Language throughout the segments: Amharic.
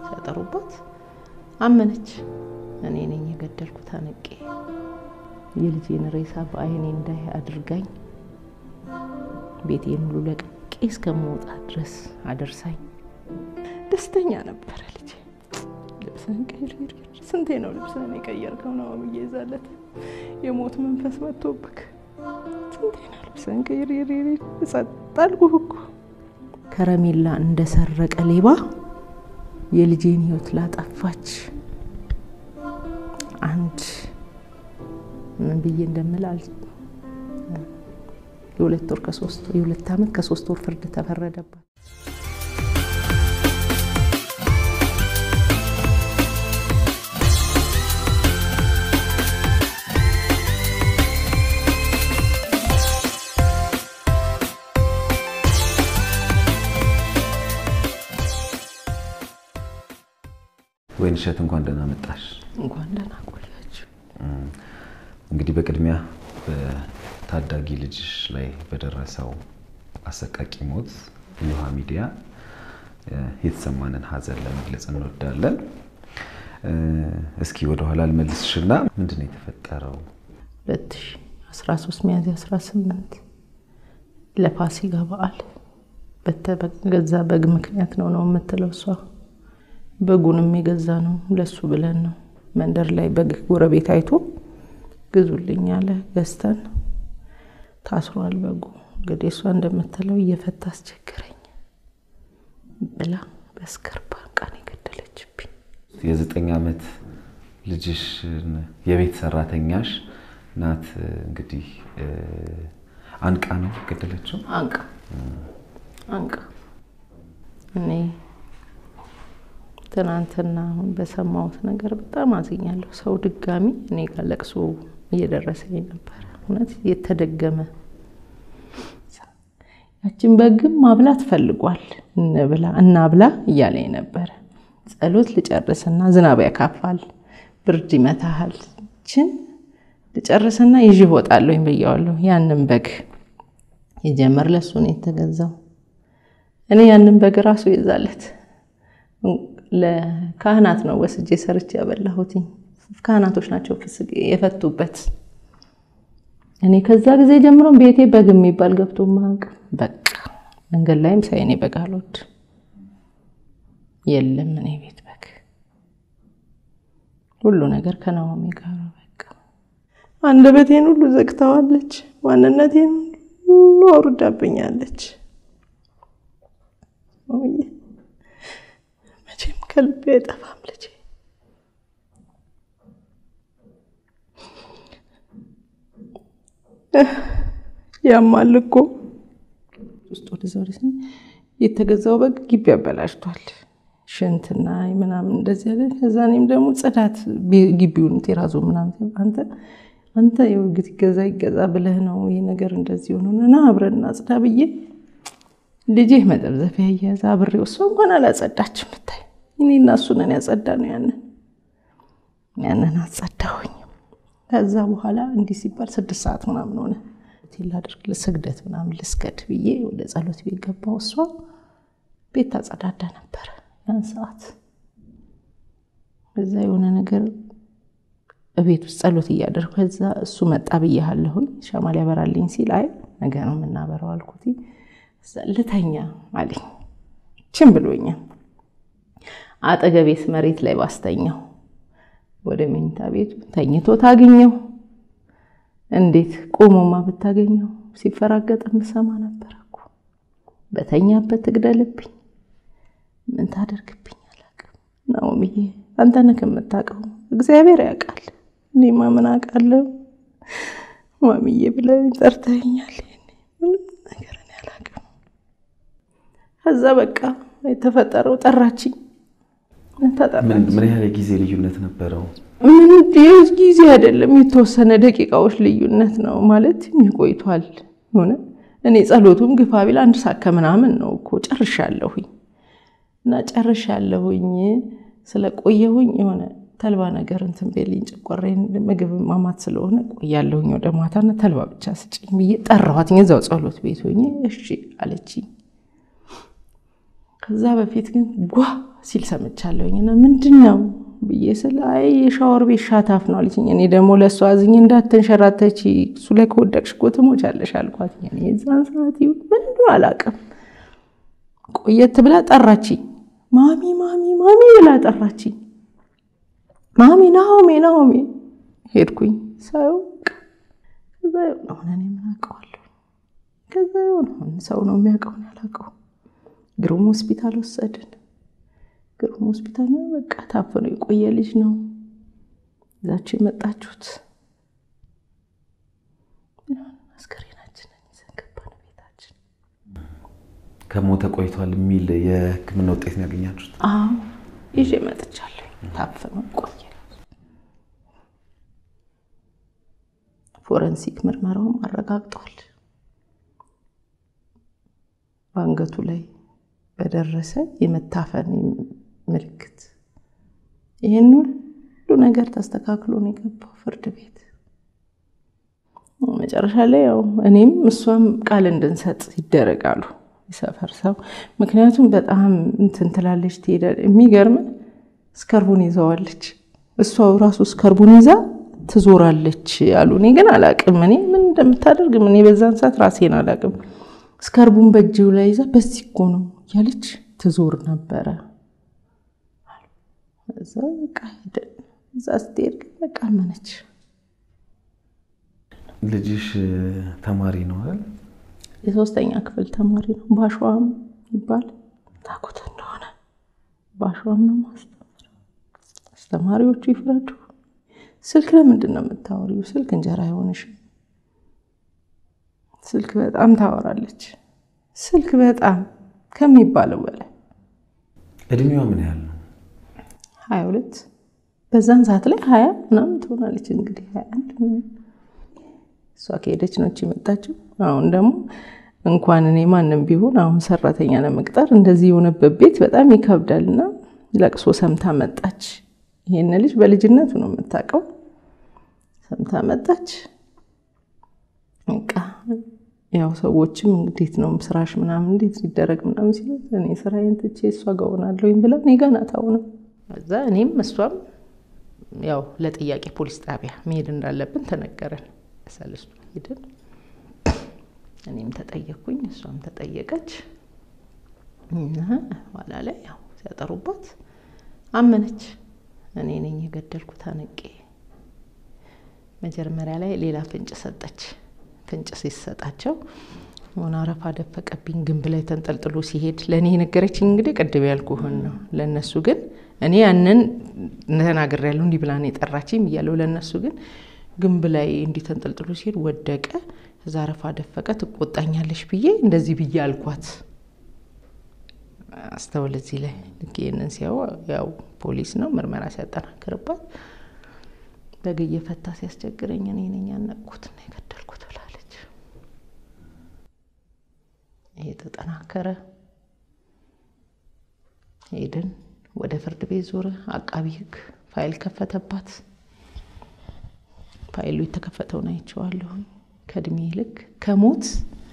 ሲያጠሩባት አመነች። እኔ ነኝ የገደልኩት አንቄ የልጄን ሬሳ በአይኔ እንዳይ አድርጋኝ ቤቴን ሁሉ ለቅቄ እስከመውጣ ድረስ አደርሳኝ። ደስተኛ ነበረ ልጄ። ልብስህን ቀይር፣ ስንቴ ነው ልብስህን የቀየርከው? ነው ብዬ ይዛለት የሞት መንፈስ መጥቶብክ ስንቴ ነው ልብስህን ቀይር፣ ጸጥ አልኩህ እኮ። ከረሜላ እንደሰረቀ ሌባ የልጄን ሕይወት ላጠፋች አንድ ምን ብዬ እንደምል የሁለት ወር ከሶስት የሁለት ዓመት ከሶስት ወር ፍርድ ተፈረደባት። ወይንሸት እንኳን ደህና መጣሽ። እንኳን ደህና ቆያችሁ። እንግዲህ በቅድሚያ በታዳጊ ልጅሽ ላይ በደረሰው አሰቃቂ ሞት እዮሃ ሚዲያ የተሰማንን ሐዘን ለመግለጽ እንወዳለን። እስኪ ወደኋላ ልመልስሽና ምንድን ነው የተፈጠረው? 2013 ሚያዝያ 18 ለፋሲካ በዓል በተገዛ በግ ምክንያት ነው ነው የምትለው እሷ። በጉንም የገዛ ነው ለሱ ብለን ነው። መንደር ላይ በግ ጎረቤት አይቶ ግዙልኝ አለ። ገዝተን ታስሯል በጉ። እንግዲህ እሷ እንደምትለው እየፈታ አስቸገረኝ ብላ በስከርባ ቃን የገደለችብኝ። የዘጠኝ ዓመት ልጅሽ የቤት ሰራተኛሽ ናት እንግዲህ አንቃ ነው ገደለችው። አንቃ አንቃ እኔ ትናንትና አሁን በሰማሁት ነገር በጣም አዝኛለሁ። ሰው ድጋሚ እኔ ጋር ለቅሶ እየደረሰኝ ነበረ። እውነት የተደገመ ያችን በግም ማብላት ፈልጓል። እንብላ እናብላ እያለኝ ነበረ። ጸሎት ልጨርስና ዝናብ ያካፋል፣ ብርድ ይመታሃል። ችን ልጨርስና ይዤ እወጣለሁኝ ብያዋለሁ። ያንን በግ የጀመር ለሱ ነው የተገዛው። እኔ ያንን በግ ራሱ ይዛለት ለካህናት ነው ወስጄ ሰርቼ ያበላሁት። ካህናቶች ናቸው ፍስግ የፈቱበት። እኔ ከዛ ጊዜ ጀምሮ ቤቴ በግ የሚባል ገብቶ ማቅ በቃ መንገድ ላይም ሳይኔ በግ አልወድ የለም እኔ ቤት በግ ሁሉ ነገር ከናሆሜ ጋር በቃ አንደበቴን ሁሉ ዘግተዋለች። ማንነቴን ሁሉ አውርዳብኛለች። መቼም ከልቤ አይጠፋም ልጄ። ያማል እኮ ውስጥ ወደዛ ወደ የተገዛው በግ ግቢ ያበላሽቷል። ሽንትና ምናምን እንደዚህ ያለ ከዛ እኔም ደግሞ ጽዳት ግቢውን ቴራዞ ምናምን አንተ አንተ የውግት ይገዛ ይገዛ ብለህ ነው ይህ ነገር እንደዚህ ሆኖ እና አብረን እናጽዳ ብዬ ልጄ መጠብዘፊያ እያያዘ አብሬው እሷ እንኳን አላጸዳችም። ብታይ እኔ እና እሱ ነን ያጸዳ ነው ያንን ያንን አጸዳሁኝ። ከዛ በኋላ እንዲህ ሲባል ስድስት ሰዓት ምናምን ሆነ ላድርግ ስግደት ምናምን ልስገድ ብዬ ወደ ጸሎት ቤት ገባሁ። እሷ ቤት ታጸዳዳ ነበረ ያን ሰዓት። እዛ የሆነ ነገር ቤት ውስጥ ጸሎት እያደረኩ ከዛ እሱ መጣ ብያለሁኝ ሻማ ሊያበራልኝ ሲል አይ ነገ ነው የምናበረው አልኩት። ልተኛ አለኝ። ችን ብሎኛል። አጠገቤስ መሬት ላይ ባስተኛው ወደ መኝታ ቤቱ ተኝቶ ታገኘው። እንዴት ቆሞማ ብታገኘው ሲፈራገጥ ምሰማ ነበር እኮ። በተኛበት ትግደልብኝ፣ ምን ታደርግብኝ አላውቅም። ናኦምዬ አንተ ነህ የምታውቀው፣ እግዚአብሔር ያውቃል። እኔማ ምን አውቃለሁ? ማሚዬ ብለህ ጠርተኸኛል። ምንም ነገር እኔ አላውቅም። ከዛ በቃ የተፈጠረው ጠራችኝ። ምን ያህል ጊዜ ልዩነት ነበረው? ምን ጊዜ አይደለም፣ የተወሰነ ደቂቃዎች ልዩነት ነው ማለት ቆይቷል። ሆነ እኔ ጸሎቱም ግፋ ቢል አንድ ሰዓት ከምናምን ነው እኮ ጨርሻለሁኝ። እና ጨርሻለሁኝ ስለቆየሁኝ የሆነ ተልባ ነገር እንትን ቤልኝ ጨቆሬን ምግብ ማማት ስለሆነ ቆያለሁኝ ወደ ማታና ተልባ ብቻ ስጭኝ ብዬ ጠራኋትኝ። እዛው ጸሎት ቤት ሆኜ እሺ አለችኝ። ከዛ በፊት ግን ጓ ሲል ሰምቻለሁኝ እና ምንድን ነው ብዬ ስለ አይ የሻወር ቤት ሻታፍ ነው አለችኝ። እኔ ደግሞ ለእሷ አዝኜ እንዳትንሸራተች እሱ ላይ ከወደቅሽ እኮ ትሞቻለሽ አልኳት። የዛን ሰዓት ምን አላውቅም። ቆየት ብላ ጠራችኝ። ማሚ ማሚ ማሚ ብላ ጠራችኝ። ማሚ ናሆሜ ናሆሜ ሄድኩኝ። ሰው ከዛ የሆነ እኔ ምን አውቀዋለሁ። ከዛ የሆነ ሰው ነው የሚያውቀውን ያላውቀው ግሩም ሆስፒታል ወሰድን። ግሩም ሆስፒታል ነው በቃ ታፍኖ የቆየ ልጅ ነው እዛችሁ የመጣችሁት። አስከሬናችንን ይዘን ገባን ቤታችን። ከሞተ ቆይቷል የሚል የሕክምና ውጤት ነው ያገኛችሁት? አዎ ይዤ መጥቻለሁ። ታፍኖ ቆየ። ፎረንሲክ ምርመራውም አረጋግጧል። በአንገቱ ላይ በደረሰ የመታፈን ምልክት ይህን ሁሉ ነገር ተስተካክሎ ነው የገባው ፍርድ ቤት። መጨረሻ ላይ ያው እኔም እሷም ቃል እንድንሰጥ ይደረጋሉ የሰፈር ሰው። ምክንያቱም በጣም እንትን ትላለች ትሄዳለች። የሚገርም እስከርቡን ይዘዋለች እሷ ራሱ እስከርቡን ይዛ ትዞራለች አሉ። እኔ ግን አላቅም እኔ ምን እንደምታደርግ እኔ በዛን ሰዓት ራሴን አላቅም። እስከርቡን በእጅው ላይ ይዛ በዚህ እኮ ነው እያለች ትዞር ነበረ። እዛ በቃ ሄደን እዛ ስትሄድ ግን በቃ አመነች። ልጅሽ ተማሪ ነው አይደል? የሶስተኛ ክፍል ተማሪ ነው። ባሸዋም ይባል ታውቁት እንደሆነ ባሸዋም ነው ማስተማር። አስተማሪዎቹ ይፍረዱ። ስልክ ለምንድን ነው የምታወሪው? ስልክ እንጀራ አይሆንሽም። ስልክ በጣም ታወራለች። ስልክ በጣም ከሚባለው በላይ እድሜዋ ምን ያህል ነው? ሀያ ሁለት በዛን ሰዓት ላይ ሀያ ምናምን ትሆናለች። እንግዲህ ሀያ አንድ እሷ ከሄደች ነው የመጣችው። አሁን ደግሞ እንኳን እኔ ማንም ቢሆን አሁን ሰራተኛ ለመቅጠር እንደዚህ የሆነበት ቤት በጣም ይከብዳል። እና ለቅሶ ሰምታ መጣች። ይሄን ልጅ በልጅነቱ ነው የምታውቀው። ሰምታ መጣች። በቃ ያው ሰዎችም እንዴት ነው ስራሽ ምናምን እንዴት ሊደረግ ምናምን ሲሉ እኔ ስራዬን ትቼ እሷ ጋር እሆናለሁኝ ብላ እኔ ጋር ናት አሁንም። እዛ እኔም እሷም ያው ለጥያቄ ፖሊስ ጣቢያ መሄድ እንዳለብን ተነገረን። ሰለስቱ ሄድን። እኔም ተጠየቅኩኝ፣ እሷም ተጠየቀች። እና ኋላ ላይ ያው ሲያጠሩባት አመነች። እኔ ነኝ የገደልኩት አነቄ። መጀመሪያ ላይ ሌላ ፍንጭ ሰጠች። ፍንጭ ሲሰጣቸው ሆነ አረፋ ደፈቀብኝ ግንብ ላይ ተንጠልጥሎ ሲሄድ ለእኔ የነገረችኝ እንግዲህ ቅድም ያልኩህን ነው። ለእነሱ ግን እኔ ያንን ተናግሬያለሁ እንዲህ ብላ ነው የጠራችኝ ብያለሁ። ለእነሱ ግን ግንብ ላይ እንዲህ ተንጠልጥሎ ሲሄድ ወደቀ፣ እዛ አረፋ ደፈቀ፣ ትቆጣኛለሽ ብዬ እንደዚህ ብዬ አልኳት። አስተውል እዚህ ላይ ልክ ይህንን ሲያው ያው ፖሊስ ነው ምርመራ ሲያጠናክርባት በግ እየፈታ ሲያስቸግረኝ እኔ ነኝ ያነቅኩት እና የገደልኩት ብላለች። ይሄ ተጠናከረ። ሄድን ወደ ፍርድ ቤት ዞረ። አቃቢ ሕግ ፋይል ከፈተባት። ፋይሉ የተከፈተውን አይቼዋለሁ። ከእድሜ ልክ ከሞት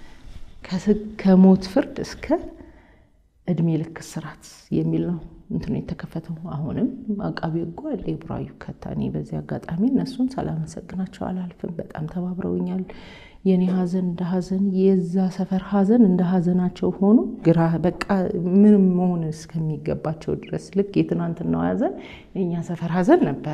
ከሞት ፍርድ እስከ እድሜ ልክ እስራት የሚል ነው እንትኑ የተከፈተው። አሁንም አቃቢ ሕጉ አለ የቡራዩ ከታ። እኔ በዚህ አጋጣሚ እነሱን ሳላመሰግናቸው አላልፍም። በጣም ተባብረውኛል። የኔ ሀዘን እንደ ሀዘን የዛ ሰፈር ሀዘን እንደ ሀዘናቸው ሆኖ ግራ በቃ ምንም መሆን እስከሚገባቸው ድረስ ልክ የትናንትናው ሀዘን የእኛ ሰፈር ሀዘን ነበረ።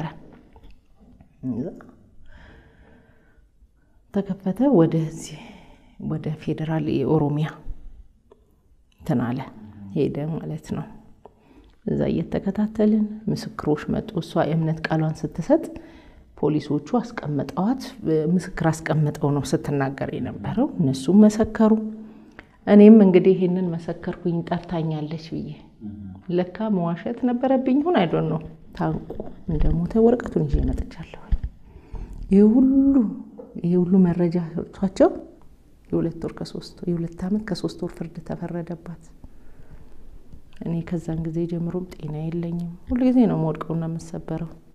ተከፈተ ወደዚህ ወደ ፌዴራል የኦሮሚያ እንትን አለ ሄደ ማለት ነው። እዛ እየተከታተልን ምስክሮች መጡ። እሷ የእምነት ቃሏን ስትሰጥ ፖሊሶቹ አስቀምጠዋት ምስክር አስቀምጠው ነው ስትናገር የነበረው። እነሱም መሰከሩ። እኔም እንግዲህ ይህንን መሰከርኩኝ ጠርታኛለች ብዬ ለካ መዋሸት ነበረብኝ። ይሁን አይዶን ነው ታንቆ እንደሞተ ወረቀቱን ይዤ መጥቻለሁ። ይህ ሁሉ ይህ ሁሉ መረጃ ሰጥቷቸው የሁለት ወር ከሶስት የሁለት ዓመት ከሶስት ወር ፍርድ ተፈረደባት። እኔ ከዛን ጊዜ ጀምሮም ጤና የለኝም። ሁሉ ጊዜ ነው መወድቀውና የምሰበረው።